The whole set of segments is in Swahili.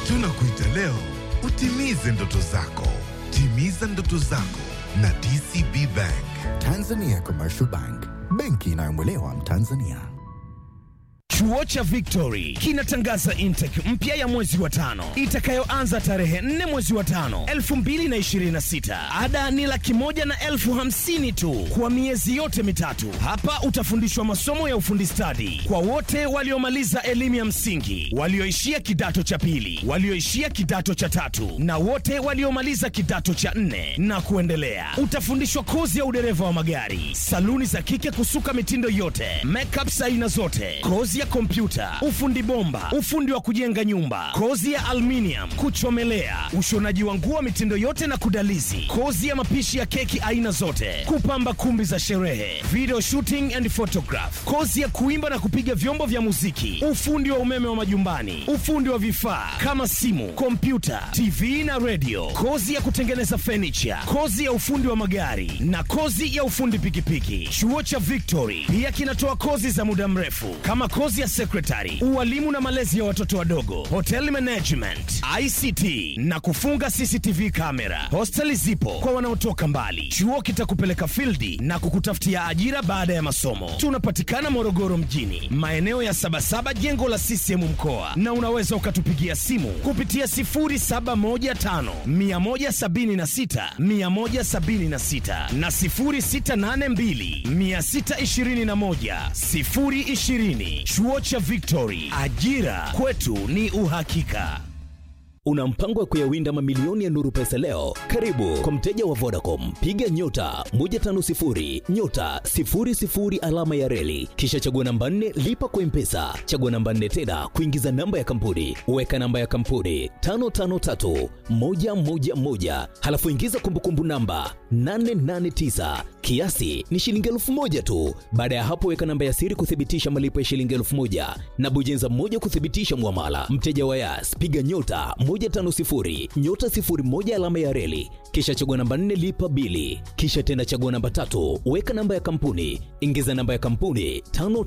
Tunakuita leo utimize ndoto zako. Timiza ndoto zako na DCB Bank. Tanzania Commercial Bank, benki inayomwelewa Mtanzania. Chuo cha Victory kinatangaza intake mpya ya mwezi wa tano itakayoanza tarehe 4 mwezi wa tano 2026. Ada ni laki moja na elfu hamsini tu kwa miezi yote mitatu. Hapa utafundishwa masomo ya ufundi stadi kwa wote waliomaliza elimu ya msingi, walioishia kidato cha pili, walioishia kidato cha tatu na wote waliomaliza kidato cha nne na kuendelea. Utafundishwa kozi ya udereva wa magari, saluni za kike kusuka mitindo yote, makeup aina zote, kozi ya kompyuta, ufundi bomba, ufundi wa kujenga nyumba, kozi ya aluminium, kuchomelea, ushonaji wa nguo mitindo yote na kudalizi, kozi ya mapishi ya keki aina zote, kupamba kumbi za sherehe, video shooting and photograph, kozi ya kuimba na kupiga vyombo vya muziki, ufundi wa umeme wa majumbani, ufundi wa vifaa kama simu, kompyuta, TV na radio, kozi ya kutengeneza furniture, kozi ya ufundi wa magari na kozi ya ufundi pikipiki. Chuo cha Victory pia kinatoa kozi za muda mrefu kama kozi ya secretary, ualimu na malezi ya watoto wadogo, hotel management, ICT na kufunga CCTV kamera. Hosteli zipo kwa wanaotoka mbali. Chuo kitakupeleka fildi na kukutafutia ajira baada ya masomo. Tunapatikana Morogoro mjini, maeneo ya Sabasaba, jengo la CCM mkoa, na unaweza ukatupigia simu kupitia 0715 176 176 na 0682 621 020. Chuo cha Victory, ajira kwetu ni uhakika. Una mpango wa kuyawinda mamilioni ya nuru pesa leo? Karibu kwa mteja wa Vodacom, piga nyota 150 nyota 00 alama ya reli, kisha chagua namba 4 lipa kwa mpesa, chagua namba 4 tena kuingiza namba ya kampuni, weka namba ya kampuni 553 111, halafu ingiza kumbukumbu namba 889 kiasi ni shilingi elfu moja tu. Baada ya hapo, weka namba ya siri kuthibitisha malipo ya shilingi elfu moja na bonyeza moja kuthibitisha mwamala. Mteja wa Yas, piga nyota 150 nyota 01 alama ya reli, kisha chagua namba 4 lipa bili, kisha tena chagua namba tatu, weka namba ya kampuni, ingiza namba ya kampuni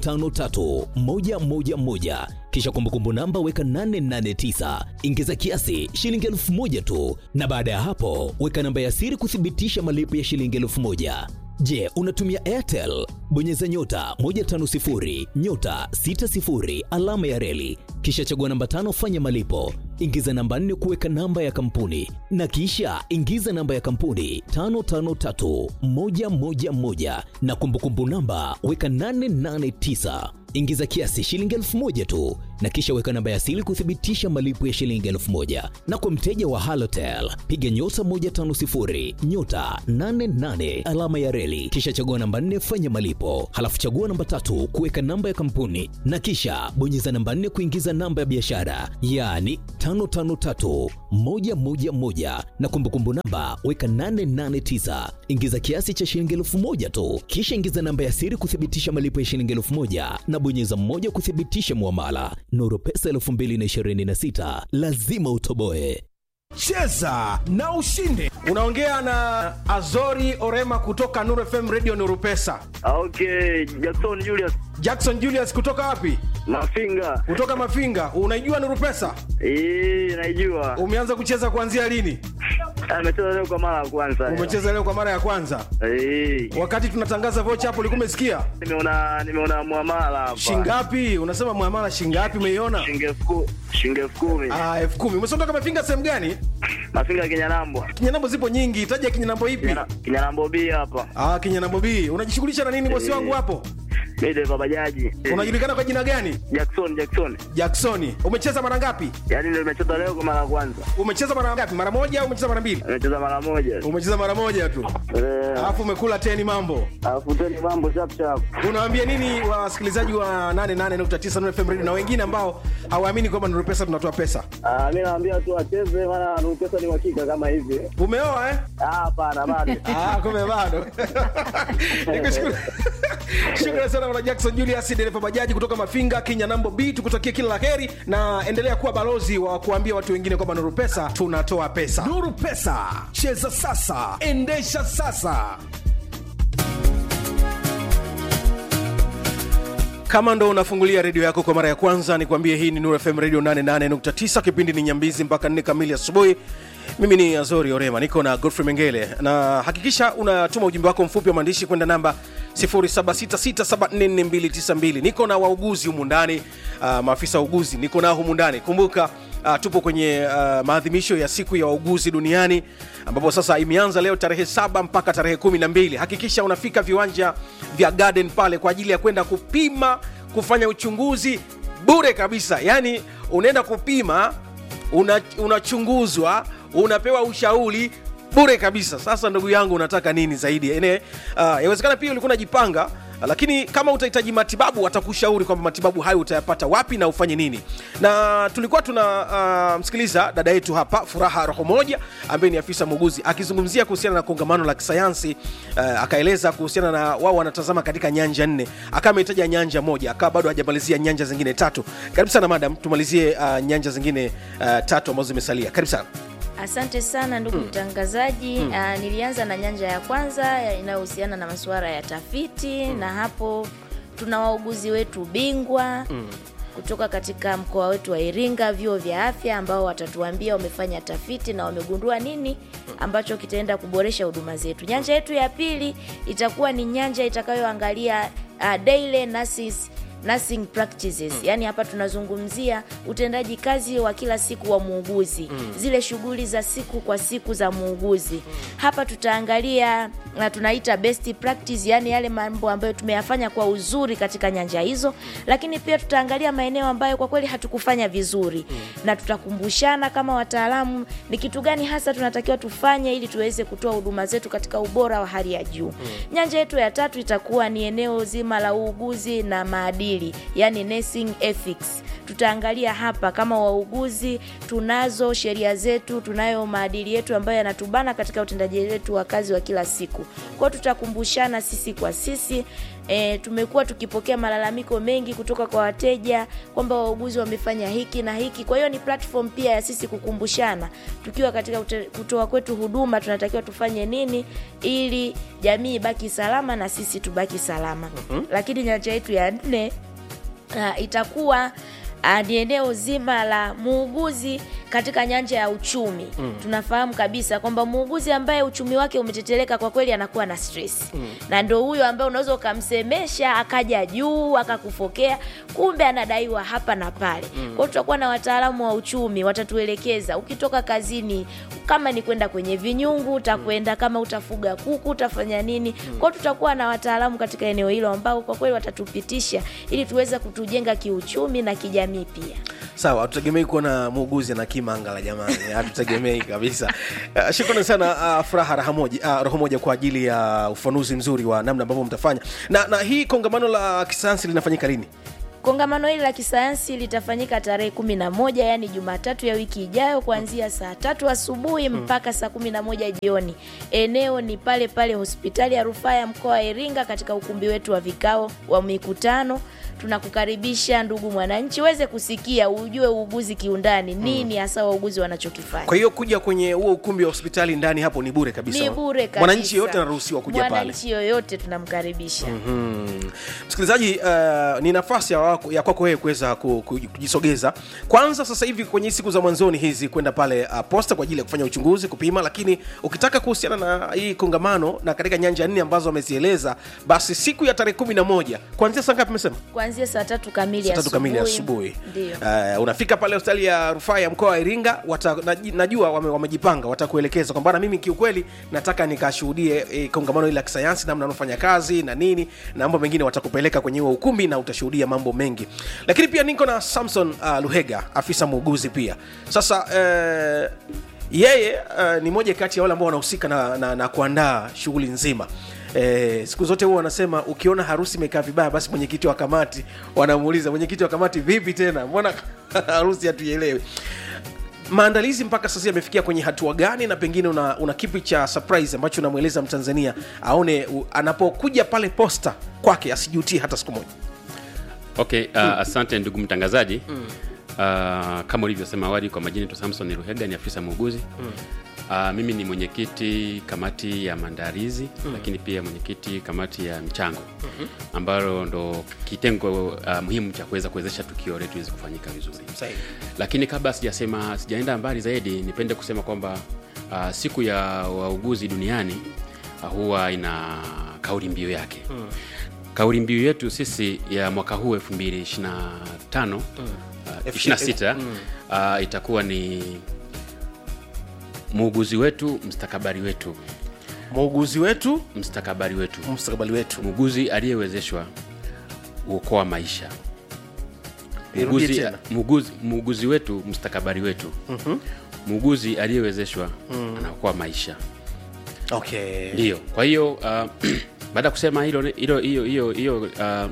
553111 kisha kumbukumbu namba weka 889 ingiza kiasi shilingi elfu moja tu, na baada ya hapo weka namba ya siri kuthibitisha malipo ya shilingi elfu moja. Je, unatumia Airtel? Bonyeza nyota 150 nyota 60 alama ya reli, kisha chagua namba tano, fanya malipo, ingiza namba nne kuweka namba ya kampuni, na kisha ingiza namba ya kampuni 553111 na kumbukumbu namba weka 889 ingiza kiasi shilingi elfu moja tu na kisha weka namba ya siri kuthibitisha malipo ya shilingi elfu moja na kwa mteja wa halotel piga nyota 150 nyota 88 alama ya reli kisha chagua namba 4 fanya malipo halafu chagua namba tatu kuweka namba ya kampuni na kisha bonyeza namba 4 kuingiza namba ya biashara yaani 553111 na kumbukumbu namba weka 889 ingiza kiasi cha shilingi elfu moja tu kisha ingiza namba ya siri kuthibitisha malipo ya shilingi elfu moja na bonyeza mmoja kuthibitisha muamala. Nuru Pesa 2026 lazima utoboe. Cheza na ushinde. Unaongea na Azori Orema kutoka Nuru FM Radio Nuru Pesa. Okay, Jackson Julius Jackson Julius kutoka wapi? Mafinga. Kutoka Mafinga. Unaijua Nuru Pesa? Eh, naijua. Umeanza kucheza kuanzia lini? Amecheza leo kwa mara ya kwanza. Umecheza leo kwa mara ya kwanza. Eh. Wakati tunatangaza vocha hapo ulikuwa umesikia? Nimeona nimeona muamala hapa. Shingapi? Unasema muamala shingapi umeiona? Shilingi elfu ku- shilingi elfu kumi. Ah, elfu kumi. Umesondoka Mafinga sehemu gani? Mafinga Kinyanambo. Kinyanambo zipo nyingi. Taja kinyanambo ipi? Kinyana- Kinyanambo B hapa. Ah, kinyanambo B. Unajishughulisha na nini bosi Eh. wangu hapo? Mimi dereva bajaji. Eh, Unajulikana kwa jina gani? Jackson Jackson. Jacksoni. Umecheza mara ngapi? Yaani ndio nimecheza leo kwa mara ya kwanza. Umecheza mara ngapi? Mara moja au umecheza mara mbili? Nimecheza mara moja. Umecheza mara moja tu. Eh, Alafu umekula teni mambo. alafu tena mambo chap chap. Unawaambia nini wasikilizaji wa 88.9 Nuru FM Radio na wengine ambao hawaamini kwamba Nuru Pesa tunatoa pesa? Ah, mimi naambia tu wacheze maana Nuru Pesa ni uhakika kama hivi. Umeoa eh? Ah, hapana bado. Ah, kumbe bado. Nikushukuru. Shukrani sana bwana Jackson Julius dereva bajaji kutoka Mafinga, Kenya Nambo B. Tukutakie kila laheri na endelea kuwa balozi wa kuambia watu wengine kwamba Nuru Pesa tunatoa pesa. Nuru Pesa, cheza sasa, endesha sasa. kama ndo unafungulia redio yako kwa mara ya kwanza nikwambie hii ni Nuru fm radio 88.9 kipindi ni nyambizi mpaka 4 kamili asubuhi mimi ni azori orema niko na godfrey mengele na hakikisha unatuma ujumbe wako mfupi wa maandishi kwenda namba 0766744292 niko na wauguzi humu ndani uh, maafisa wa uguzi niko nao humu ndani kumbuka Uh, tupo kwenye uh, maadhimisho ya siku ya wauguzi duniani ambapo sasa imeanza leo tarehe saba mpaka tarehe kumi na mbili hakikisha unafika viwanja vya garden pale kwa ajili ya kwenda kupima kufanya uchunguzi bure kabisa yaani unaenda kupima una- unachunguzwa unapewa ushauri bure kabisa sasa ndugu yangu unataka nini zaidi ene uh, yawezekana pia ulikuwa unajipanga lakini kama utahitaji matibabu watakushauri kwamba matibabu hayo utayapata wapi na ufanye nini na tulikuwa tuna uh, msikiliza dada yetu hapa furaha roho moja ambaye ni afisa muuguzi akizungumzia kuhusiana na kongamano la kisayansi uh, akaeleza kuhusiana na wao wanatazama katika nyanja nne akawa amehitaja nyanja moja akawa bado hajamalizia nyanja zingine tatu karibu sana madam tumalizie uh, nyanja zingine uh, tatu ambazo zimesalia karibu sana Asante sana ndugu mtangazaji. Ah, nilianza na nyanja ya kwanza ya- inayohusiana na masuala ya tafiti na hapo tuna wauguzi wetu bingwa kutoka katika mkoa wetu wa Iringa, vyuo vya afya ambao watatuambia wamefanya tafiti na wamegundua nini ambacho kitaenda kuboresha huduma zetu. Nyanja yetu ya pili itakuwa ni nyanja itakayoangalia uh, daily nurses nursing practices mm. yaani hapa tunazungumzia utendaji kazi wa kila siku wa muuguzi mm. zile shughuli za siku kwa siku za muuguzi mm. hapa tutaangalia na tunaita best practice yaani yale mambo ambayo tumeyafanya kwa uzuri katika nyanja hizo lakini pia tutaangalia maeneo ambayo kwa kweli hatukufanya vizuri mm. na tutakumbushana kama wataalamu ni kitu gani hasa tunatakiwa tufanye ili tuweze kutoa huduma zetu katika ubora wa hali ya juu mm. nyanja yetu ya tatu itakuwa ni eneo zima la uuguzi na maadili yani nursing ethics tutaangalia hapa kama wauguzi tunazo sheria zetu tunayo maadili yetu ambayo yanatubana katika utendaji wetu wa kazi wa kila siku kwao tutakumbushana sisi kwa sisi e, tumekuwa tukipokea malalamiko mengi kutoka kwa wateja kwamba wauguzi wamefanya hiki na hiki kwa hiyo ni platform pia ya sisi kukumbushana tukiwa katika ute, kutoa kwetu huduma tunatakiwa tufanye nini ili jamii ibaki salama na sisi tubaki salama mm-hmm. lakini nyanja yetu ya nne uh, itakuwa uh, ni eneo zima la muuguzi katika nyanja ya uchumi mm. tunafahamu kabisa kwamba muuguzi ambaye uchumi wake umeteteleka kwa kweli anakuwa na stress mm. na ndo huyo ambaye unaweza ukamsemesha akaja juu akakufokea kumbe anadaiwa hapa na pale mm. kwao tutakuwa na wataalamu wa uchumi watatuelekeza ukitoka kazini kama ni kwenda kwenye vinyungu utakwenda kama utafuga kuku utafanya nini kwao tutakuwa na wataalamu katika eneo hilo ambao kwa kweli watatupitisha ili tuweze kutujenga kiuchumi na kijamii pia sawa hatutegemei kuona muuguzi na kimangala jamani hatutegemei kabisa uh, shukrani sana uh, furaha raha moja, uh, roho moja kwa ajili ya ufanuzi mzuri wa namna ambavyo mtafanya na, na hii kongamano la kisayansi linafanyika lini kongamano hili la kisayansi litafanyika tarehe kumi na moja yaani jumatatu ya wiki ijayo kuanzia saa tatu asubuhi mpaka saa kumi na moja jioni eneo ni pale pale hospitali ya rufaa ya mkoa wa iringa katika ukumbi wetu wa vikao wa mikutano tunakukaribisha ndugu mwananchi uweze kusikia ujue uuguzi kiundani nini hasa wauguzi wanachokifanya kwa hiyo kuja kwenye huo ukumbi wa hospitali ndani hapo ni bure kabisa ni bure kabisa. mwananchi yoyote anaruhusiwa kuja pale mwananchi yoyote tunamkaribisha Mm. msikilizaji uh, ni nafasi ya, wako- ya kwako wewe kuweza ku- ku- kujisogeza kwanza sasa hivi kwenye siku za mwanzoni hizi kwenda pale uh, posta kwa ajili ya kufanya uchunguzi kupima lakini ukitaka kuhusiana na hii kongamano na katika nyanja nne ambazo wamezieleza basi siku ya tarehe kumi na moja kuanzia saa ngapi mesema kuanzia saa tatu kamili saa tatu kamili asubuhi ndio uh, unafika pale hospitali ya rufaa ya mkoa wa iringa wata, naji- najua wame, wamejipanga watakuelekeza kwamba "Bwana, mimi kiukweli nataka nikashuhudie e, kongamano hili la kisayansi namna anafanya kazi na nini na mambo mengine watakupeleka kwenye huo ukumbi na utashuhudia mambo mengi lakini pia niko na samson uh, luhega afisa muuguzi pia sasa uh, yeye uh, ni moja kati ya wale ambao wanahusika na, na, na kuandaa shughuli nzima Eh, siku zote huwa wanasema ukiona harusi imekaa vibaya basi mwenyekiti wa kamati wanamuuliza mwenyekiti wa kamati vipi tena mbona harusi hatuielewi maandalizi mpaka sasa yamefikia kwenye hatua gani na pengine una, una kipi cha surprise ambacho unamweleza mtanzania aone u, anapokuja pale posta kwake asijutie hata siku moja okay uh, asante ndugu mtangazaji mm. uh, kama ulivyosema awali kwa majina tu samson ruhega ni afisa muuguzi mm. Uh, mimi ni mwenyekiti kamati ya maandalizi mm. lakini pia mwenyekiti kamati ya michango mm-hmm. ambalo ndo kitengo uh, muhimu cha kuweza kuwezesha tukio letu iweze kufanyika vizuri Sahihi. lakini kabla sijasema sijaenda mbali zaidi nipende kusema kwamba uh, siku ya wauguzi duniani uh, huwa ina kauli mbiu yake mm. kauli mbiu yetu sisi ya mwaka huu 225 mm. uh, 26 mm. uh, itakuwa ni muuguzi wetu mstakabali wetu muuguzi wetu mstakabali wetu mustakabali wetu muuguzi aliyewezeshwa huokoa maisha Irudie muuguzi, tena. muuguzi, muuguzi wetu mstakabali wetu muuguzi aliyewezeshwa anaokoa maisha okay ndiyo kwa hiyo uh, baada ya kusema hilo hilo hiyo hiyo hiyo uh,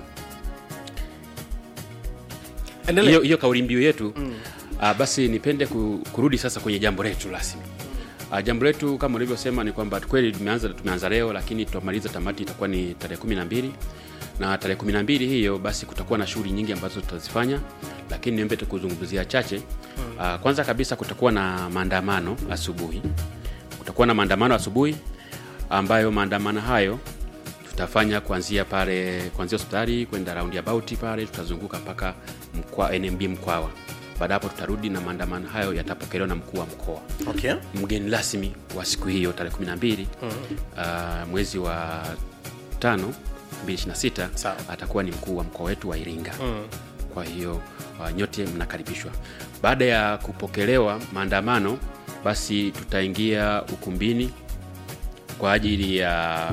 endelea hiyo hiyo kauli mbiu yetu mm. uh, basi nipende ku, kurudi sasa kwenye jambo letu rasmi uh, jambo letu kama ulivyosema ni kwamba kweli tumeanza tumeanza leo lakini tutamaliza tamati itakuwa ni tarehe kumi na mbili na tarehe kumi na mbili hiyo basi kutakuwa na shughuli nyingi ambazo tutazifanya lakini niombe tukuzungumzia chache uh, kwanza kabisa kutakuwa na maandamano asubuhi kutakuwa na maandamano asubuhi ambayo maandamano hayo tutafanya kuanzia pale kuanzia hospitali kwenda roundabout pale tutazunguka mpaka mkwa, nmb mkwawa baada hapo tutarudi na maandamano hayo yatapokelewa na mkuu wa mkoa okay mgeni rasmi wa siku hiyo tarehe 12 uh, mwezi wa tano 226 Sawa. atakuwa ni mkuu wa mkoa wetu wa iringa kwa hiyo uh, nyote mnakaribishwa baada ya kupokelewa maandamano basi tutaingia ukumbini kwa ajili ya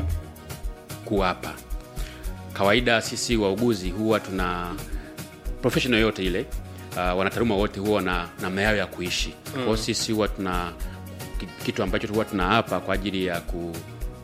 kuwapa kawaida sisi wauguzi huwa tuna professional yote ile uh, wanataaluma wote huwa na namna yao ya kuishi mm. kwao sisi huwa tuna ki- kitu ambacho huwa tunaapa kwa ajili ya ku,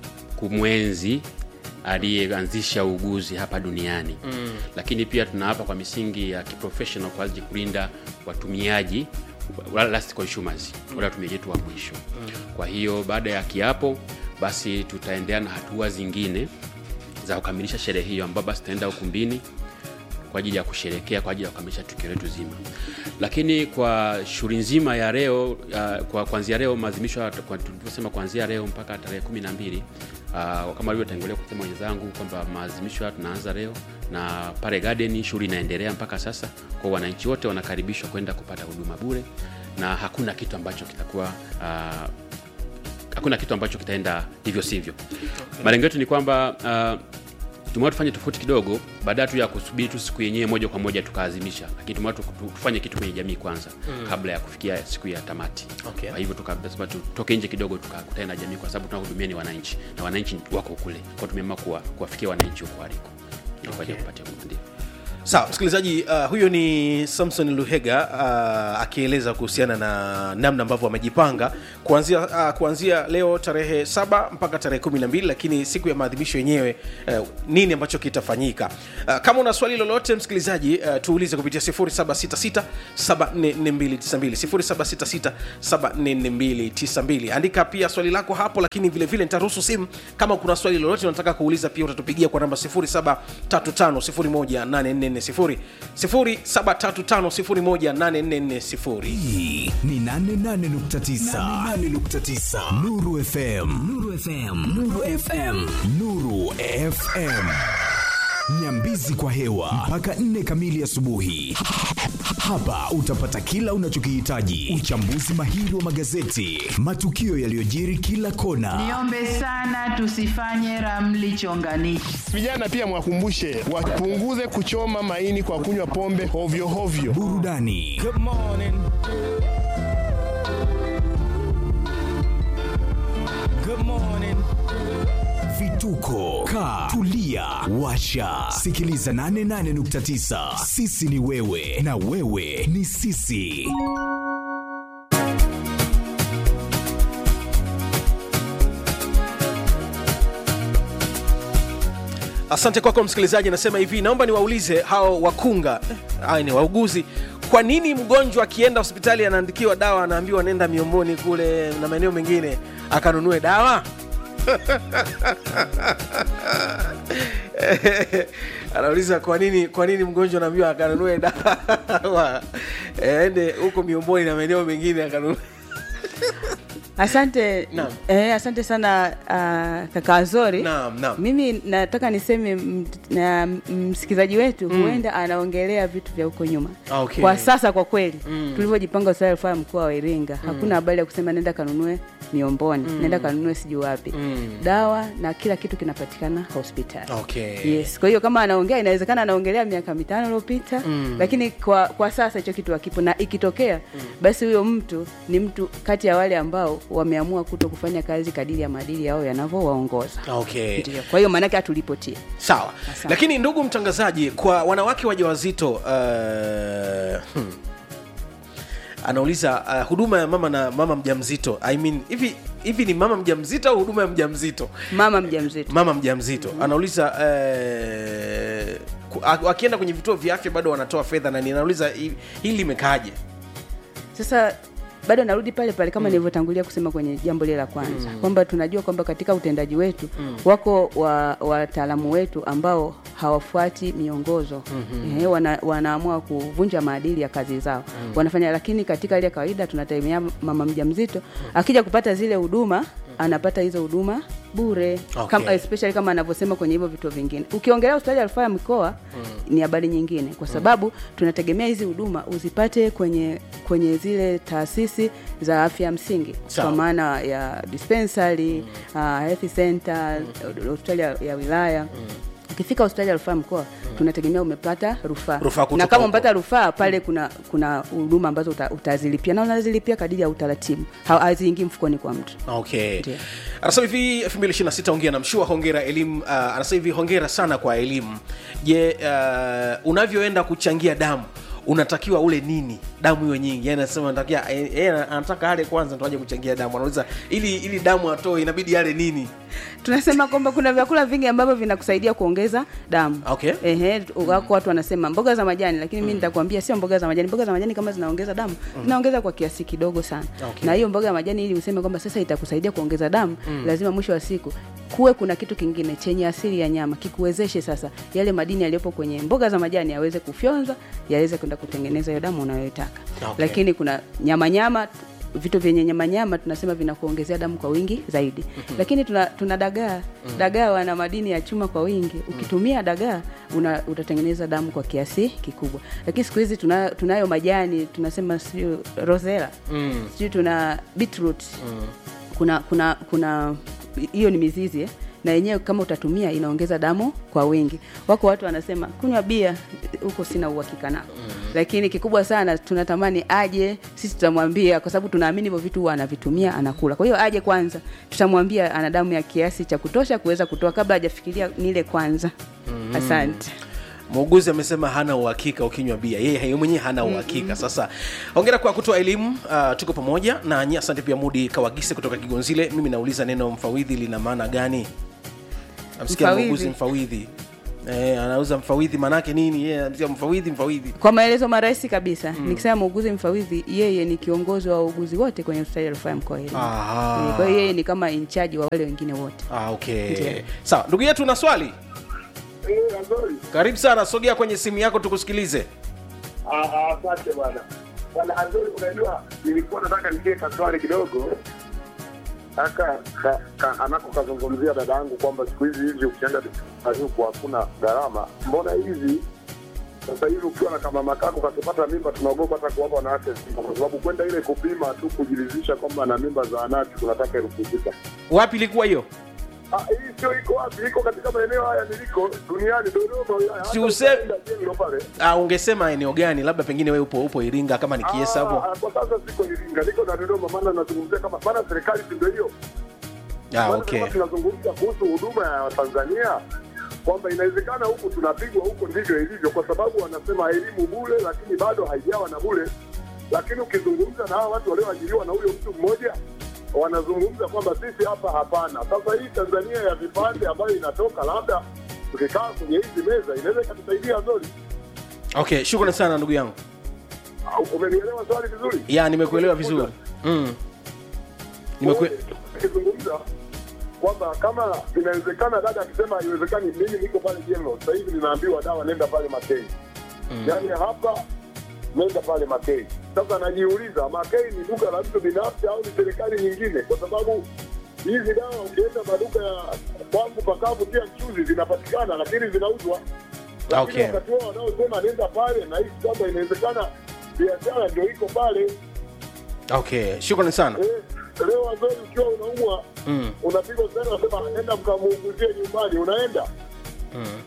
kumwenzi aliyeanzisha uuguzi hapa duniani mm. lakini pia tunaapa kwa misingi ya kiprofessional kwa ajili ya kulinda watumiaji wala last consumers wale watumiaji wetu wa mwisho mm. kwa hiyo baada ya kiapo basi tutaendelea na hatua zingine za kukamilisha sherehe hiyo ambao basi tutaenda ukumbini kwa ajili ya kusherekea kwa ajili ya kukamilisha tukio letu zima lakini kwa shughuli nzima ya leo uh, kwa kuanzia leo maadhimisho ya- kwa- tulivyosema kuanzia leo mpaka tarehe kumi na mbili uh, kama alivyotangulia kusema wenzangu kwamba maadhimisho haya tunaanza leo na pale garden shughuli inaendelea mpaka sasa kwa wananchi wote wanakaribishwa kwenda kupata huduma bure na hakuna kitu ambacho kitakuwa uh, hakuna kitu ambacho kitaenda hivyo sivyo okay. malengo yetu ni kwamba uh, tumewa tufanye tofauti kidogo baada tu ya kusubiri tu siku yenyewe moja kwa moja tukaazimisha lakini tumewa tu- tu- tufanye kitu kwenye jamii kwanza mm. kabla ya kufikia siku ya tamati Okay. kwa hivyo tukasema tutoke nje kidogo tukakutana na jamii kwa sababu tunahudumia ni wananchi na wananchi wako kule kwa tumeamua kuwa, kuwafikia wananchi huko waliko okay. kwa ajili ya kupatia huduma ndio sawa msikilizaji uh, huyo ni samson luhega uh, akieleza kuhusiana na namna ambavyo wamejipanga kuanzia uh, kuanzia leo tarehe saba mpaka tarehe kumi na mbili lakini siku ya maadhimisho yenyewe uh, nini ambacho kitafanyika uh, kama una swali lolote msikilizaji uh, tuulize kupitia 766 74292 andika pia swali lako hapo lakini vile vile nitaruhusu simu kama kuna swali lolote unataka kuuliza pia utatupigia kwa namba 0735018440 0735018440 hii ni 88.9 nuru fm nuru fm nuru fm nuru fm nyambizi kwa hewa mpaka 4 kamili asubuhi hapa utapata kila unachokihitaji uchambuzi mahiri wa magazeti matukio yaliyojiri kila kona Niombe sana tusifanye ramli chonganishi. Vijana pia mwakumbushe wapunguze kuchoma maini kwa kunywa pombe hovyo hovyo. burudani vituko ka tulia washa sikiliza 88.9 sisi ni wewe na wewe ni sisi asante kwako msikilizaji anasema hivi naomba niwaulize hao wakunga eh, haya ni wauguzi kwa nini mgonjwa akienda hospitali anaandikiwa dawa anaambiwa nenda miomboni kule na maeneo mengine akanunue dawa anauliza kwa nini kwa nini mgonjwa anaambiwa akanunue dawa ende huko miomboni na maeneo mengine akanunue Asante Naam. eh, asante sana uh, kaka Azori. Naam, naam. Mimi nataka niseme m- na msikilizaji wetu Mm. huenda anaongelea vitu vya huko nyuma. Ah, okay. Kwa sasa kwa kweli Mm. tulivyojipanga hospitali ya rufaa ya mkoa wa Iringa hakuna habari ya kusema nenda kanunue miomboni, Mm. nenda kanunue sijui wapi. Mm. Dawa na kila kitu kinapatikana hospitali. Okay. Yes, kwa hiyo kama anaongea inawezekana anaongelea miaka mitano iliyopita Mm. lakini kwa, kwa sasa hicho kitu hakipo, na ikitokea basi huyo mtu ni mtu kati ya wale ambao wameamua kuto kufanya kazi kadiri ya maadili yao yanavyowaongoza. Okay. Ndio, kwa hiyo maanake hatulipotie. sawa Asante. lakini ndugu mtangazaji kwa wanawake wajawazito uh, hmm. anauliza uh, huduma ya mama na mama mjamzito I mean, hivi hivi ni mama mjamzito au huduma ya mjamzito Mama mjamzito. mama mjamzito mm-hmm. anauliza uh, ku- a- wakienda kwenye vituo vya afya bado wanatoa fedha na ninauliza hi- hili limekaaje Sasa bado narudi pale pale kama nilivyotangulia kusema kwenye jambo lile la kwanza Mm. kwamba tunajua kwamba katika utendaji wetu Mm. wako wa- wataalamu wetu ambao hawafuati miongozo Mhm. Ehe, wana, wanaamua kuvunja maadili ya kazi zao Mm. wanafanya, lakini katika ile ya kawaida tunategemea mama mjamzito akija kupata zile huduma anapata hizo huduma bure Okay. kama, especially kama anavyosema kwenye hivyo vituo vingine. Ukiongelea hospitali ya rufaa ya mikoa ni habari nyingine, kwa sababu tunategemea hizi huduma uzipate kwenye kwenye zile taasisi za afya ya msingi Sawa. kwa maana ya dispensary uh, health center hospitali ya, ya wilaya ukifika hospitali ya rufaa mkoa tunategemea umepata rufaa Rufaa kutoka na kama huko. umepata rufaa pale kuna kuna huduma ambazo uta, utazilipia na unazilipia kadiri ya utaratibu Ha- haziingii mfukoni kwa mtu okay Ndio. anasema hivi 2026 ongea na mshua hongera elimu uh, anasema hivi hongera sana kwa elimu je uh, unavyoenda kuchangia damu unatakiwa ule nini damu hiyo nyingi yani anasema anatakia yeye anataka ale kwanza ndo aje kuchangia damu anauliza ili ili damu atoe inabidi ale nini tunasema kwamba kuna vyakula vingi ambavyo vinakusaidia kuongeza damu okay Ehe, wako watu wanasema mboga za majani, lakini mimi nitakwambia sio mboga za majani. Mboga za majani kama zinaongeza damu, zinaongeza kwa kiasi kidogo sana. Okay. Na hiyo mboga ya majani ili useme kwamba sasa itakusaidia kuongeza damu, Mm. lazima mwisho wa siku kuwe kuna kitu kingine chenye asili ya nyama kikuwezeshe sasa yale madini yaliyopo kwenye mboga za majani yaweze kufyonzwa, yaweze kwenda kutengeneza hiyo damu unayoitaka. Okay. Lakini kuna nyama nyama vitu vyenye nyama nyama tunasema vinakuongezea damu kwa wingi zaidi lakini tuna, tuna dagaa dagaa wana madini ya chuma kwa wingi ukitumia dagaa una, utatengeneza damu kwa kiasi kikubwa lakini siku hizi tuna, tunayo majani tunasema sijui rosela mm. sijui tuna beetroot Mm. kuna kuna kuna hiyo ni mizizi eh? na yenyewe kama utatumia inaongeza damu kwa wingi wako watu wanasema kunywa bia huko sina uhakika nao mm. lakini kikubwa sana tunatamani aje sisi tutamwambia kwa sababu tunaamini hivyo vitu huwa anavitumia anakula kwa hiyo aje kwanza tutamwambia ana damu ya kiasi cha kutosha kuweza kutoa kabla hajafikiria nile kwanza Mhm. asante muuguzi amesema hana uhakika ukinywa bia yeye yeye mwenyewe hana uhakika sasa hongera kwa kutoa elimu uh, tuko pamoja na nyi asante pia mudi kawagise kutoka kigonzile mimi nauliza neno mfawidhi lina maana gani namsikia Mfawidhi. muuguzi mfawidhi Eh, anauza mfawidhi maanake nini yeye anasikia mfawidhi mfawidhi kwa maelezo marahisi kabisa Mm. nikisema muuguzi mfawidhi yeye ni kiongozi wa wauguzi wote kwenye hospitali ya rufaa ya mkoa wa Iringa. Aha. Eh, kwa hiyo yeye ni kama inchaji wa wale wengine wote ah, okay Ndiyo. sawa ndugu yetu una swali karibu sana sogea kwenye simu yako tukusikilize Asante bwana. Bwana Azuri, unajua nilikuwa nataka nikie kaswali kidogo aka ka, ka, anako kazungumzia dada yangu kwamba siku hizi hivi ukienda huku hakuna gharama. Mbona hivi sasa hivi ukiwa na kamama kako kakipata mimba, tunaogopa hata kuwapa wanawake mimba, kwa sababu kwenda ile kupima tu kujiridhisha kwamba na mimba za anati tunataka elfu sita. wapi ilikuwa hiyo Ah, hii sio iko wapi? Iko katika maeneo haya niliko duniani, Dodoma wilaya. Si Hata use- ukienda jengo pale ah, ungesema eneo gani labda pengine wewe upo upo iringa kama ni kiesa hapo Ah, kwa sasa siko Iringa, niko na Dodoma, maana nazungumzia kama maana serikali si ndio hiyo. ah, Maana okay kama tunazungumza kuhusu huduma ya Watanzania kwamba inawezekana huku tunapigwa, huko ndivyo ilivyo, kwa sababu wanasema elimu bure, lakini bado haijawa na bure. Lakini ukizungumza na hawa watu walioajiriwa na huyo mtu mmoja wanazungumza kwamba sisi hapa hapana. Sasa hii Tanzania ya vipande ambayo inatoka, labda tukikaa kwenye hizi meza inaweza ikatusaidia zori. okay shukrani sana ndugu yangu Umenielewa swali vizuri? ya nimekuelewa vizuri mm. Nimekue... akizungumza kwamba kama inawezekana, dada akisema haiwezekani, mimi niko pale jengo sasa hivi ninaambiwa dawa, nenda pale Makei. Mm. Yaani hapa nenda pale Makei, Sasa najiuliza, Makei ni duka la mtu binafsi au ni serikali nyingine? Kwa sababu hizi dawa ukienda maduka ya kwangu pakavu pia mchuzi zinapatikana, lakini zinauzwa. Lakini Okay. wakati wao wanaosema nenda pale, na hisi kwamba inawezekana biashara ndio iko pale. okay shukrani sana Eh, leo wazori ukiwa unaumwa mm. unapigwa sana, unasema nenda mkamuunguzie nyumbani, unaenda Mm.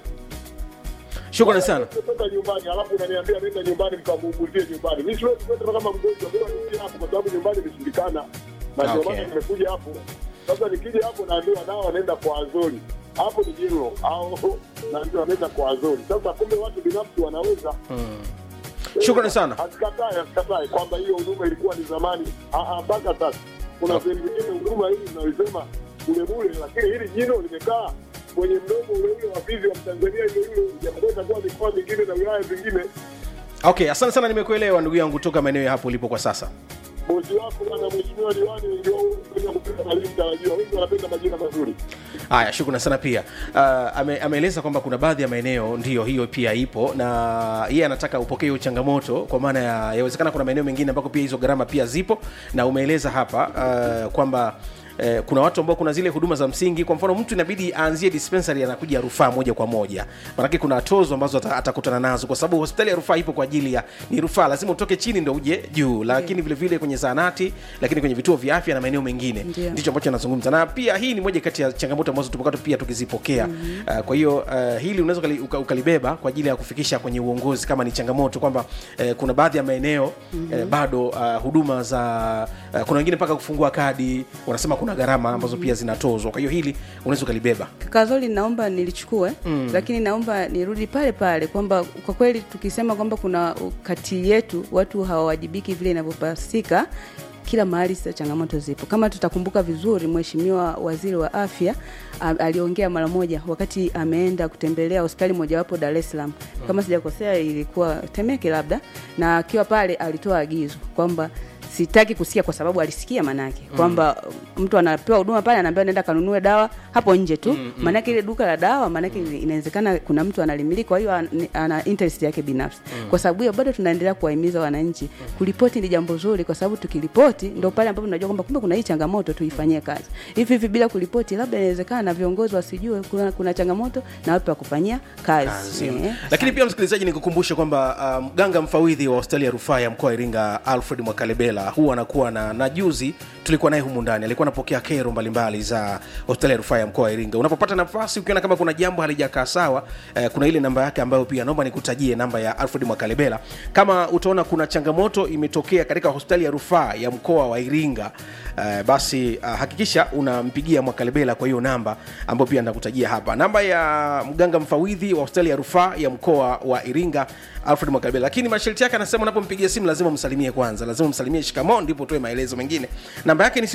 shukrani sana kutoka nyumbani, alafu unaniambia nenda nyumbani mkamuunguzie nyumbani. Mimi siwezi kwenda kama mgonjwa, bora nije hapo, kwa sababu nyumbani imeshindikana, na ndio Okay. maana nimekuja hapo. Sasa nikija hapo naambiwa dawa nenda kwa Azori, hapo ni jiro au naambiwa nenda kwa Azori. Sasa kumbe watu binafsi wanaweza mm. shukrani sana Asikatae, asikatae kwamba hiyo huduma ilikuwa ni zamani. Ah, ah, mpaka sasa kuna sehemu nyingine huduma hii mnaoisema bure bure, lakini hili jino limekaa kwenye mdomo ule ule wa fizi wa Tanzania ile ile, japokuwa itakuwa mikoa mingine na wilaya zingine. okay asante sana nimekuelewa ndugu yangu toka maeneo ya hapo ulipo kwa sasa Bosi wako bwana, mheshimiwa diwani, ndio kwenye kupenda mwalimu tarajiwa, wengi wanapenda majina mazuri. haya shukrani sana pia uh, ame, ameeleza kwamba kuna baadhi ya maeneo ndiyo hiyo pia ipo na yeye anataka upokee hiyo changamoto kwa maana ya yawezekana kuna maeneo mengine ambako pia hizo gharama pia zipo na umeeleza hapa uh, kwamba Eh, kuna watu ambao kuna zile huduma za msingi kwa mfano mtu inabidi aanzie dispensary anakuja rufaa moja kwa moja manake kuna tozo ambazo ata- atakutana nazo kwa sababu hospitali ya rufaa ipo kwa ajili ya ni rufaa lazima utoke chini ndo uje juu lakini vile vile kwenye zahanati lakini kwenye vituo vya afya na maeneo mengine Ndio. ndicho ambacho anazungumza na pia hii ni moja kati ya changamoto ambazo tumekuwa pia tukizipokea mm-hmm. uh, kwa hiyo uh, hili unaweza ukali- uka- ukalibeba kwa ajili ya kufikisha kwenye uongozi kama ni changamoto kwamba uh, kuna baadhi ya maeneo mm-hmm. uh, bado uh, huduma za uh, kuna wengine mpaka kufungua kadi wanasema kuna gharama ambazo pia zinatozwa kwa hiyo hili unaweza ukalibeba kakazoli naomba nilichukue mm. lakini naomba nirudi pale pale kwamba kwa kweli tukisema kwamba kuna kati yetu watu hawawajibiki vile inavyopasika kila mahali sasa changamoto zipo kama tutakumbuka vizuri mheshimiwa waziri wa afya a- aliongea mara moja wakati ameenda kutembelea hospitali mojawapo dar es salaam kama sijakosea ilikuwa temeke labda na akiwa pale alitoa agizo kwamba sitaki kusikia kwa sababu alisikia manake kwamba mtu anapewa huduma pale anaambiwa nenda kanunue dawa hapo nje tu maanake ile duka la dawa maanake inawezekana kuna mtu analimiliki kwa hiyo an- ana interest yake binafsi kwa sababu hiyo bado tunaendelea kuwahimiza wananchi kuripoti ni jambo zuri kwa sababu tukiripoti ndo pale ambapo tunajua kwamba kumbe kuna hii changamoto tuifanyie kazi hivi hivi bila kuripoti labda inawezekana viongozi wasijue kuna, kuna changamoto na wapi wa kufanyia kazi, kazi. Eh, lakini pia msikilizaji nikukumbushe kwamba uh, mganga mfawidhi wa hospitali ya rufaa ya mkoa wa iringa alfred mwakalebela huwa anakuwa na na juzi tulikuwa naye humu ndani alikuwa anapokea kero mbalimbali za hospitali ya rufaa ya mkoa wa iringa unapopata nafasi ukiona kama kuna jambo halijakaa sawa eh, kuna ile namba yake ambayo pia naomba nikutajie namba ya alfred mwakalebela kama utaona kuna changamoto imetokea katika hospitali ya rufaa ya mkoa wa iringa eh, basi uh, hakikisha unampigia mwakalebela kwa hiyo namba ambayo pia nakutajia hapa namba ya mganga mfawidhi wa hospitali ya rufaa ya mkoa wa iringa alfred mwakalebela lakini masharti yake anasema unapompigia simu lazima msalimie kwanza lazima msalimie shikamo ndipo utoe maelezo mengine namba yake ni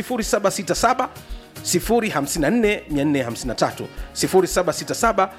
767 054453 0767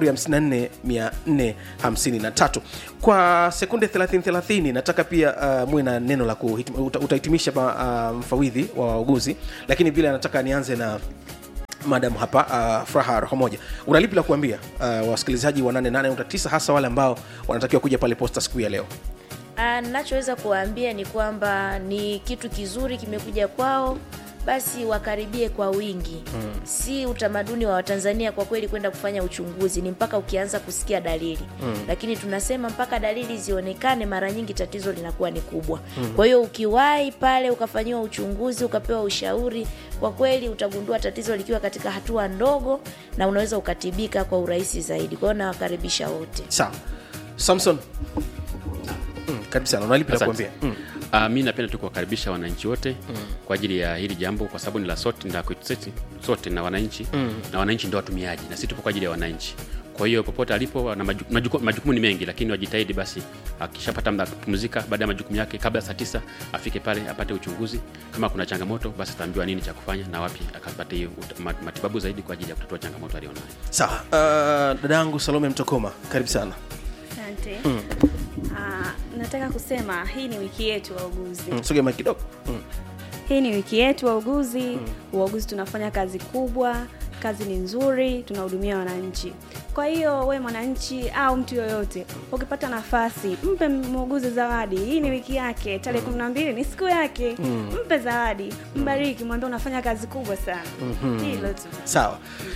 054453 kwa sekunde 30 nataka pia uh, muwe na neno la kuhitim, uta, utahitimisha uh, mfawidhi wa wauguzi lakini vile anataka nianze na madam hapa uh, furaha roho moja unalipi la kuambia uh, wasikilizaji wa 88.9 hasa wale ambao wanatakiwa kuja pale posta siku ya leo Ah, ninachoweza kuwaambia ni kwamba ni kitu kizuri kimekuja kwao basi wakaribie kwa wingi mm. si utamaduni wa watanzania kwa kweli kwenda kufanya uchunguzi ni mpaka ukianza kusikia dalili mm. lakini tunasema mpaka dalili zionekane mara nyingi tatizo linakuwa ni kubwa mm. kwa hiyo ukiwahi pale ukafanyiwa uchunguzi ukapewa ushauri kwa kweli utagundua tatizo likiwa katika hatua ndogo na unaweza ukatibika kwa urahisi zaidi kwa hiyo nawakaribisha wote sawa samson mm, karibu sana unalipi la Asante. kuambia mm. Uh, mi napenda tu kuwakaribisha wananchi wote mm. kwa ajili ya hili jambo kwa sababu ni la sote ni la kwetu sisi sote na wananchi mm. na wananchi ndio watumiaji na sisi tupo kwa ajili ya wananchi kwa hiyo popote alipo na majukumu, majukumu, majukumu ni mengi lakini wajitahidi basi akishapata muda wa kupumzika baada ya majukumu yake kabla ya saa tisa afike pale apate uchunguzi kama kuna changamoto basi ataambiwa nini cha kufanya na wapi akapate hiyo ut- mat- matibabu zaidi kwa ajili ya kutatua changamoto alionayo sawa uh, dada yangu salome mtokoma karibu sana Asante. Mm. Ah, nataka kusema hii ni wiki yetu wauguzi. mm, sogea mic kidogo mm. Hii ni wiki yetu wauguzi. Wauguzi tunafanya kazi kubwa, kazi ni nzuri, tunahudumia wananchi. Kwa Kwa hiyo we mwananchi au mtu yoyote ukipata nafasi, mpe muuguzi zawadi. Hii ni wiki yake, tarehe kumi na mbili ni siku yake. Mm. Mpe zawadi, mbariki, mwambie unafanya kazi kubwa sana. Mhm. Hilo tu. sawa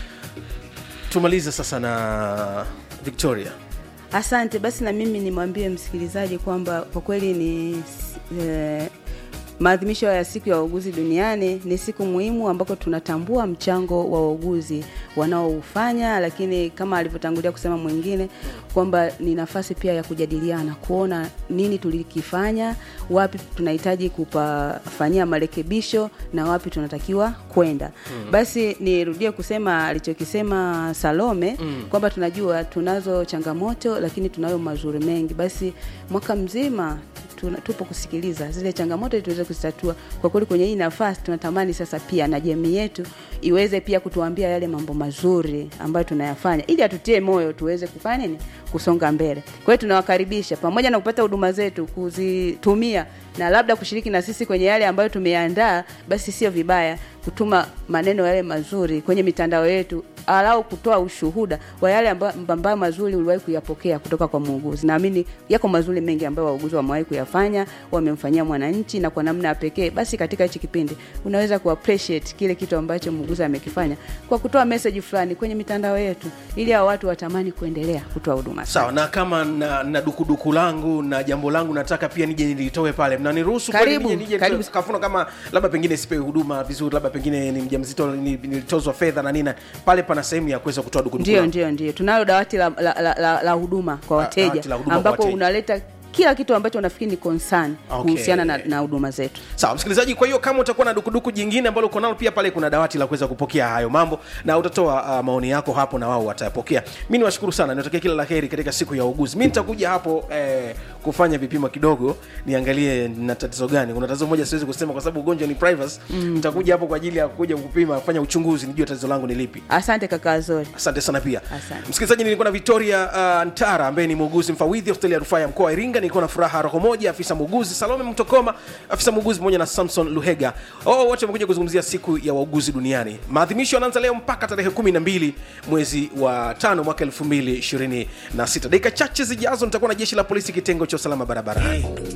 tumalize sasa na victoria Asante. Basi na mimi nimwambie msikilizaji kwamba kwa kweli ni eh, maadhimisho ya siku ya wauguzi duniani ni siku muhimu ambako tunatambua mchango wa wauguzi wanaoufanya, lakini kama alivyotangulia kusema mwingine kwamba ni nafasi pia ya kujadiliana, kuona nini tulikifanya, wapi tunahitaji kupafanyia marekebisho na wapi tunatakiwa kwenda. Mm. Basi nirudie kusema alichokisema Salome Mm. kwamba tunajua tunazo changamoto lakini tunayo mazuri mengi. Basi mwaka mzima tuna, tupo kusikiliza zile changamoto ili tuweze kuzitatua. Kwa kweli kwenye hii nafasi tunatamani sasa pia na jamii yetu iweze pia kutuambia yale mambo mazuri ambayo tunayafanya ili atutie moyo tuweze kufanya nini, kusonga mbele. Kwa hiyo tunawakaribisha pamoja na kupata huduma zetu kuzitumia na labda kushiriki na sisi kwenye yale ambayo tumeandaa, basi sio vibaya kutuma maneno yale mazuri kwenye mitandao yetu alau kutoa ushuhuda wa yale ambayo ambayo mazuri uliwahi kuyapokea kutoka kwa muuguzi. Naamini yako mazuri mengi ambayo wauguzi wamewahi kuyafanya, wamemfanyia mwananchi na kwa namna ya pekee. Basi katika hichi kipindi unaweza ku appreciate kile kitu ambacho muuguzi amekifanya kwa kutoa message fulani kwenye mitandao yetu, ili hao watu watamani kuendelea kutoa huduma. sawa na kama na, na dukuduku langu na jambo langu nataka pia nije nilitoe pale mnaniruhusu kweli Karibu, nije- nije karibu. nitoe? kafuno kama labda pengine sipewi huduma vizuri labda pengine ni mjamzito ni- nilitozwa fedha na nina pale pana sehemu ya kuweza kutoa dukuduku Ndio, langu. ndio, ndio. Tunalo dawati la, la, la, la, la huduma kwa La- wateja dawati la huduma kwa ambapo wateja. unaleta kila kitu ambacho unafikiri ni concern Okay. kuhusiana na na huduma zetu. sawa msikilizaji kwa hiyo kama utakuwa na dukuduku jingine ambalo uko nalo pia pale kuna dawati la kuweza kupokea hayo mambo na utatoa uh, maoni yako hapo na wao watayapokea mi niwashukuru sana niwatakia kila la heri katika siku ya uguzi mi nitakuja hapo eh, kufanya vipimo kidogo niangalie na tatizo gani kuna tatizo moja siwezi kusema kwa sababu ugonjwa ni privacy Mm. nitakuja hapo kwa ajili ya kuja kupima kufanya uchunguzi nijue tatizo langu ni lipi Asante kaka Azori. asante sana pia Asante. msikilizaji nilikuwa na victoria uh, ntara ambaye ni muuguzi mfawidhi hospitali ya rufaa ya mkoa wa iringa nilikuwa na furaha roho moja afisa muuguzi salome mtokoma afisa muuguzi pamoja na samson luhega oh, wote wamekuja kuzungumzia siku ya wauguzi duniani maadhimisho yanaanza leo mpaka tarehe 12 mwezi wa tano mwaka 2026 dakika chache zijazo nitakuwa na jeshi la polisi kitengo cha usalama barabarani